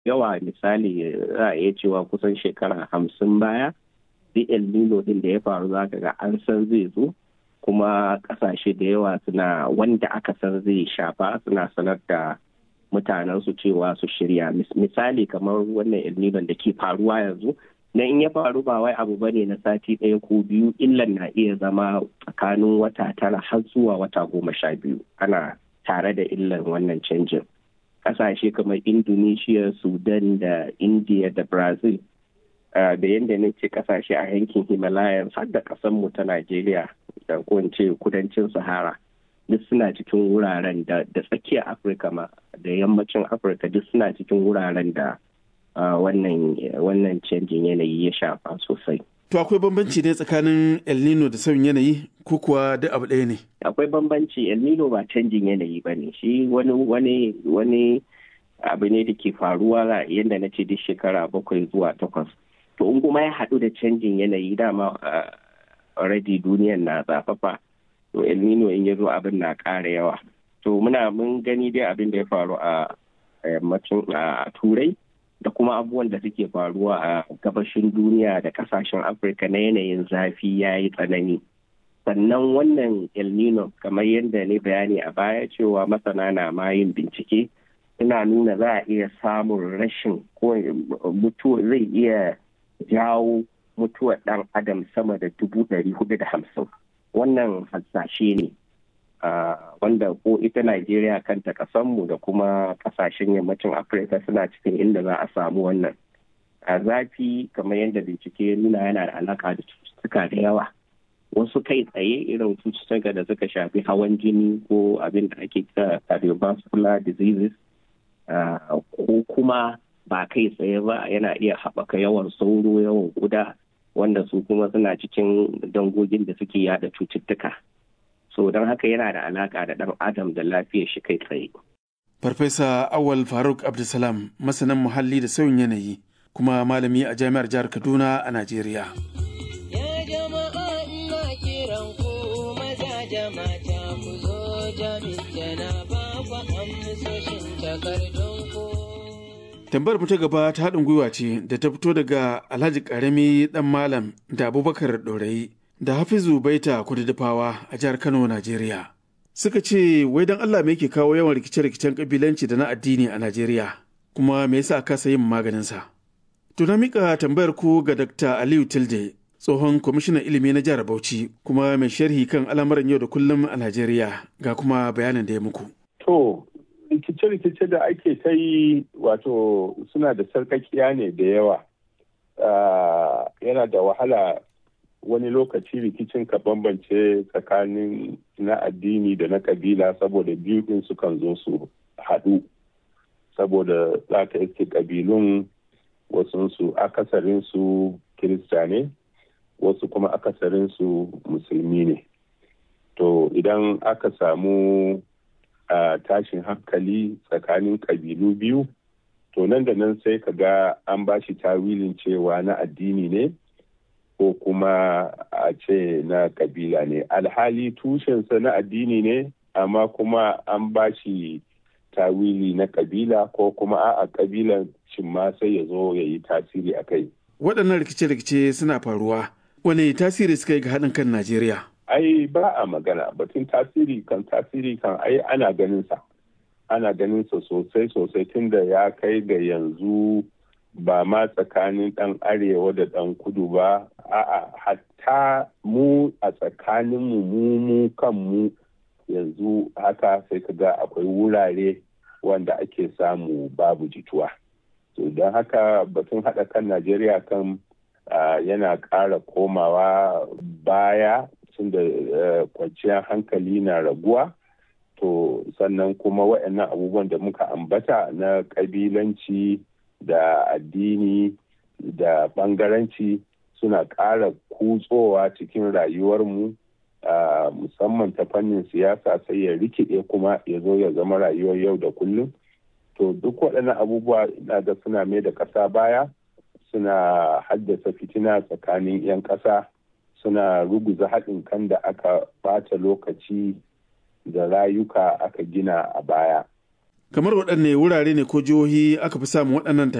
yawa misali za a iya cewa kusan shekara hamsin baya duk el nino din da ya faru za ka ga an san zai zo kuma kasashe da yawa suna wanda aka san zai shafa suna sanar da mutanen su cewa su shirya misali kamar wannan el nino da ke faruwa yanzu na in ya faru ba wai abu bane na sati ɗaya ko biyu illan na iya zama tsakanin wata tara har zuwa wata goma sha biyu ana tare da illan wannan canjin kasashe kamar indonesia sudan da india da brazil da yadda na ce kasashe a yankin himalayas har da mu ta najeriya da ce kudancin sahara duk suna cikin wuraren da tsakiyar afirka ma da yammacin afirka duk suna cikin wuraren da wannan canjin yanayi ya shafa sosai To akwai bambanci ne tsakanin El Nino da sauyin yanayi ko kuwa duk abu ɗaya ne? Akwai bambanci El Nino ba canjin yanayi ba ne shi wani wani wani abu ne da ke faruwa yadda na ce duk shekara bakwai zuwa takwas. To in kuma ya haɗu da canjin yanayi dama already duniyan na zafafa to El Nino in ya zo abin na ƙara yawa. To muna mun gani dai abin da ya faru a yammacin a Turai. da kuma abubuwan da suke faruwa a gabashin duniya da kasashen afirka na yanayin zafi ya yi tsanani sannan wannan el nino kamar yadda ne bayani a baya cewa masana na ma yin bincike suna nuna za a iya samun rashin ko mutuwa zai iya jawo mutuwar dan adam sama da dubu ɗari hudu da hamsin wannan hasashe ne Uh, wanda ko ita Najeriya kanta kasanmu da kuma kasashen yammacin Afirka suna cikin inda za a samu wannan. A zafi kamar yadda bincike ya nuna yana da alaka da cututtuka da yawa. Wasu kai tsaye irin cututtuka da suka shafi hawan jini ko abin da ake kira cardiovascular diseases uh, ko kuma ba kai tsaye ba yana iya haɓaka yawan sauro yawan guda wanda su kuma suna cikin dangogin da suke yada cututtuka. so don haka yana da alaka da ɗan adam da lafiyar shi kai tsaye. Farfesa Awal Faruk Abdulsalam masanin muhalli da sauyin yanayi kuma malami a jami'ar jihar Kaduna a Najeriya. Ya jama'a ina kiran ku maza jama'a ku zo jami'a ba ku amsoshin takardun ku. Tambayar mu ta gaba ta haɗin gwiwa ce da ta fito daga Alhaji Karami ɗan Malam da Abubakar Ɗorayi da Hafizu Baita Kududufawa a jihar Kano, Najeriya. Suka ce, wai don Allah me ke kawo yawan rikice-rikicen kabilanci da na addini a Najeriya, kuma me yasa kasa yin maganinsa? To na mika tambayar ku ga Dr. Aliyu Tilde, tsohon kwamishinan ilimi na jihar Bauchi, kuma mai sharhi kan al'amuran yau da kullum a Najeriya, ga kuma bayanin da ya muku. To, rikice-rikice da ake ta yi wato suna da sarkakiya ne da yawa. yana da wahala wani lokaci rikicin ka bambance tsakanin na addini da na kabila saboda biyu din sukan zo su haɗu saboda za ka iske kabilun wasunsu akasarinsu kirista ne wasu kuma akasarinsu musulmi ne to idan aka samu a tashin hankali tsakanin kabilu biyu to nan da nan sai ka ga an ba shi tawilin cewa na addini ne ko kuma a ce na kabila ne alhali tushensa na addini ne amma kuma an ba shi tawili na kabila ko kuma a kabilan shin ma sai ya zo ya yi tasiri a kai Waɗannan rikice-rikice suna faruwa, wane tasiri suka yi ga haɗin kan Najeriya? ai ba a magana batun tasiri kan tasiri kan ai ana ganin sa ana ganin sa sosai sosai tunda ya kai ga yanzu ba ma tsakanin ɗan arewa da ɗan kudu ba a'a hatta mu a tsakanin mu mu mu kanmu yanzu haka sai ka ga akwai wurare wanda ake samu babu jituwa to don haka batun haɗa kan najeriya kan yana ƙara komawa baya tunda kwanciyar hankali na raguwa to sannan kuma waɗannan abubuwan da muka ambata na ƙabilanci da addini da ɓangaranci suna ƙara kutsowa cikin rayuwarmu musamman ta fannin siyasa sai ya rikide kuma ya zo ya zama rayuwar yau da kullum to duk waɗannan abubuwa ina ga suna mai da ƙasa baya suna haddasa fitina tsakanin 'yan ƙasa suna ruguza haɗin kan da aka ɓata lokaci da rayuka aka gina a baya kamar waɗanne wurare ne ko jihohi aka fi samun waɗannan